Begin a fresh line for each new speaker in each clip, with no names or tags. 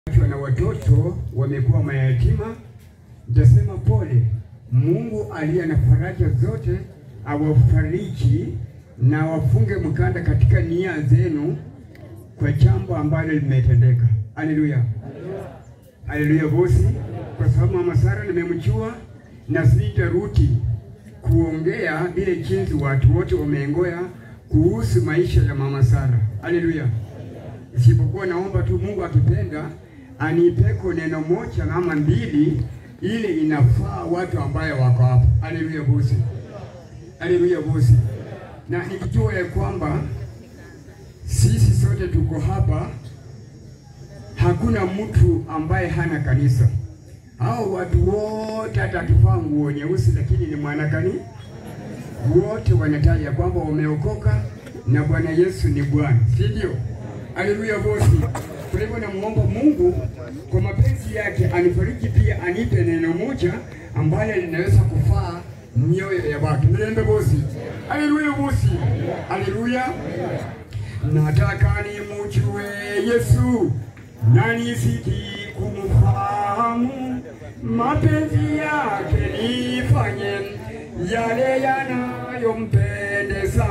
na watoto wamekuwa mayatima, nitasema pole. Mungu aliye na faraja zote awafariji na wafunge mkanda katika nia zenu kwa jambo ambalo limetendeka. Haleluya, haleluya bosi, kwa sababu mama Sara nimemjua na sitarudi kuongea ile jinsi watu wote wameengoya kuhusu maisha ya mama Sara. Haleluya, isipokuwa naomba tu Mungu akipenda anipeko neno moja ama mbili ile inafaa watu ambaye wako hapa. Haleluya bosi, haleluya bosi, na nikijua ya kwamba sisi sote tuko hapa, hakuna mtu ambaye hana kanisa. Hao watu wote hata akivaa nguo nyeusi, lakini ni mwanakani, wote wanataja ya kwamba wameokoka na Bwana Yesu ni Bwana, si ndio? Haleluya bosi. Kwa hivyo namuomba Mungu kwa mapenzi yake anifariki pia, anipe neno moja ambalo linaweza kufaa mioyo ya watu. Mlembe bosi. Haleluya bosi. Haleluya. Nataka nimujue Yesu na nisiki kumfahamu, mapenzi yake nifanye yale yanayompendeza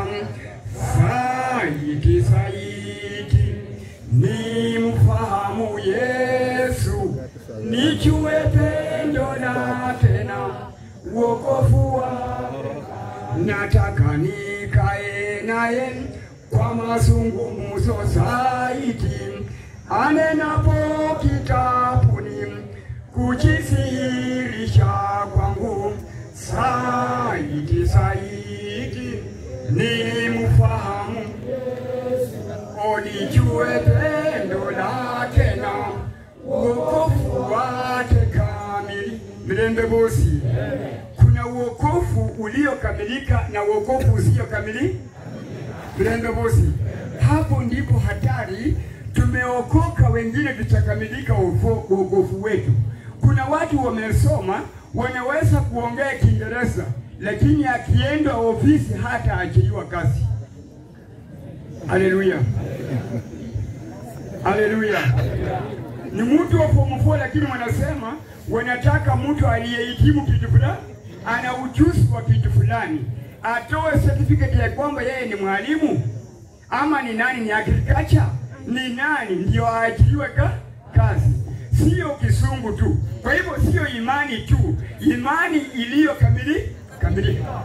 zaidi zaidi, nimfahamu Yesu, nijue pendo lake na wokovu wake, nataka nikae naye kwa mazungumzo zaidi, anenapo kitabuni kujisihirisha kwangu zaidi zaidi, nimfahamu onijue pendo lake na wokovu wake kamili. Mlembe bosi, kuna wokovu uliokamilika na wokovu usiokamilika. Mlembe bosi, hapo ndipo hatari. Tumeokoka, wengine tutakamilika wokovu wetu. Kuna watu wamesoma, wanaweza kuongea Kiingereza, lakini akienda ofisi hata achiliwa kazi. Haleluya, haleluya. Ni mtu wa form 4 lakini wanasema wanataka mtu aliyehitimu kitu fulani, ana ujuzi wa kitu fulani, atoe certificate ya kwamba yeye ni mwalimu ama ni nani, ni agriculture, ni nani, ndio aajiriwe ka kazi, sio kisungu tu. Kwa hivyo sio imani tu, imani iliyo kamili kamilika.